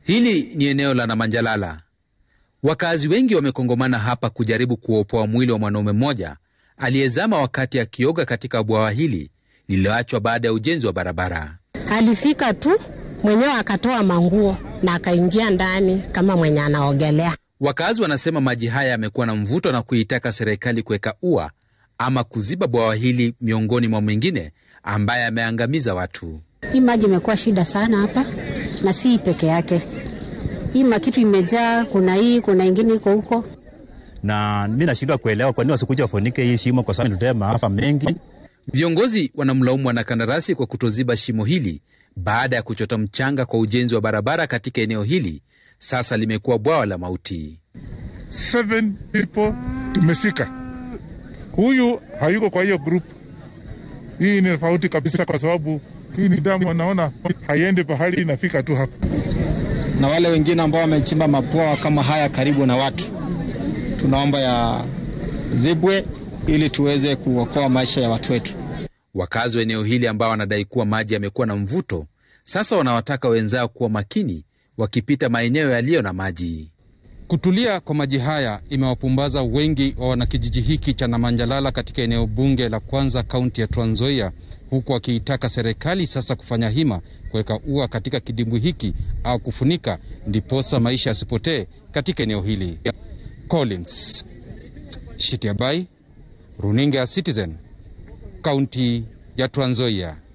Hili ni eneo la Namanjalala. Wakazi wengi wamekongomana hapa kujaribu kuopoa mwili wa mwanaume mmoja aliyezama wakati akioga katika bwawa hili lililoachwa baada ya ujenzi wa barabara. Alifika tu mwenyewe akatoa manguo na akaingia ndani kama mwenye anaogelea. Wakazi wanasema maji haya yamekuwa na mvuto na kuitaka serikali kuweka ua ama kuziba bwawa hili miongoni mwa mwingine ambaye ameangamiza watu. Hii maji imekuwa shida sana hapa, na si hii peke yake. Hii makitu imejaa, kuna hii, kuna ingine iko huko. na mi nashindwa kuelewa kwa nini wasikuja wafunike hii shimo, kwa sababu inatokea maafa mengi. Viongozi wanamlaumu wanakandarasi kwa kutoziba shimo hili baada ya kuchota mchanga kwa ujenzi wa barabara katika eneo hili. Sasa limekuwa bwawa la mauti. seven people tumesika. Huyu hayuko kwa hiyo group. Hii ni tofauti kabisa, kwa sababu hii ni damu, wanaona haiendi pahali, inafika tu hapa. na wale wengine ambao wamechimba mabwawa kama haya karibu na watu, tunaomba ya zibwe ili tuweze kuokoa maisha ya watu wetu. Wakazi wa eneo hili ambao wanadai kuwa maji yamekuwa na mvuto, sasa wanawataka wenzao kuwa makini wakipita maeneo yaliyo na maji. Kutulia kwa maji haya imewapumbaza wengi wa wanakijiji hiki cha Namanjalala katika eneo bunge la kwanza kaunti ya Trans Nzoia, huku wakiitaka serikali sasa kufanya hima kuweka ua katika kidimbwi hiki au kufunika, ndiposa maisha yasipotee katika eneo hili. Collins Shitiabai, runinga ya Citizen, kaunti ya Trans Nzoia.